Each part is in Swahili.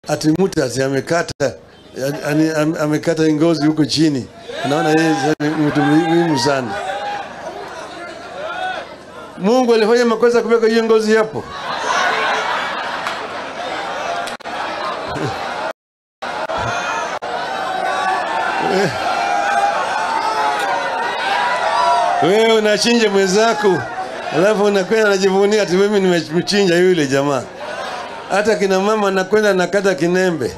ati Mutas amekata yani, am- amekata ngozi huko chini. Naona yeye ni mtu muhimu sana. Mungu alifanya makosa kuweka hiyo ngozi hapo. Wewe unachinja mwenzako, alafu unakwenda unajivunia ati mimi nimemchinja yule jamaa. Hata kina mama anakwenda nakata kinembe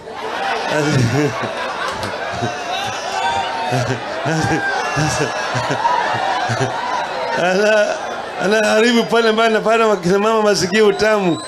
ana anaharibu pale mbali napata kina mama masikio utamu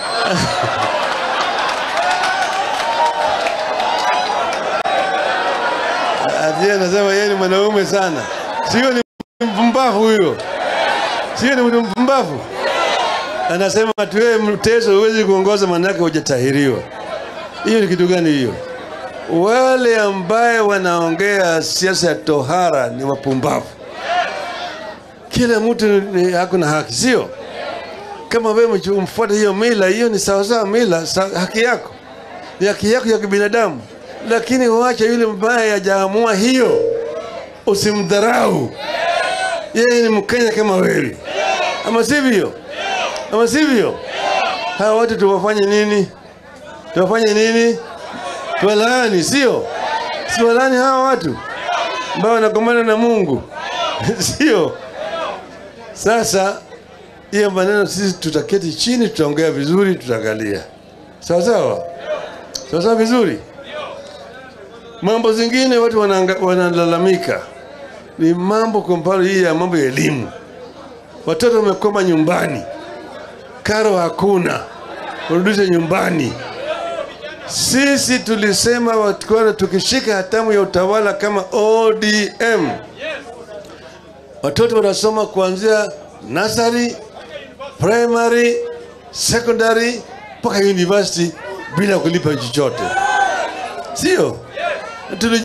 ati anasema yeye ni mwanaume sana, sio? Ni mpumbavu huyo, sio? Ni mtu mpumbavu. Anasema ati wewe mteso huwezi kuongoza, manake hujatahiriwa. Hiyo ni kitu gani hiyo? Wale ambaye wanaongea siasa ya tohara ni wapumbavu. Kila mtu ni ako na haki, sio? Kama wewe mfuata hiyo mila, hiyo ni sawasawa, mila sa, haki yako ni haki yako ya kibinadamu, lakini wacha yule mbaya hajaamua hiyo, usimdharau. Yeye ni Mkenya kama wewe, ama sivyo? Ama sivyo? Hawa watu tuwafanye nini? Tuwafanye nini? Tuwalaani, sio? Siwalaani hawa watu ambao wanagombana na Mungu sio? Sasa hiyo maneno sisi tutaketi chini, tutaongea vizuri, tutaangalia sawa sawa sawa sawa vizuri. Mambo zingine watu wananga- wanalalamika ni mambo, kwa mfano hii ya mambo ya elimu. Watoto wamekoma nyumbani, karo hakuna, warudishe nyumbani. Sisi tulisema watukuwa tukishika hatamu ya utawala kama ODM, watoto wanasoma kuanzia nursery, primary, secondary mpaka university bila kulipa chochote, sio? Tuli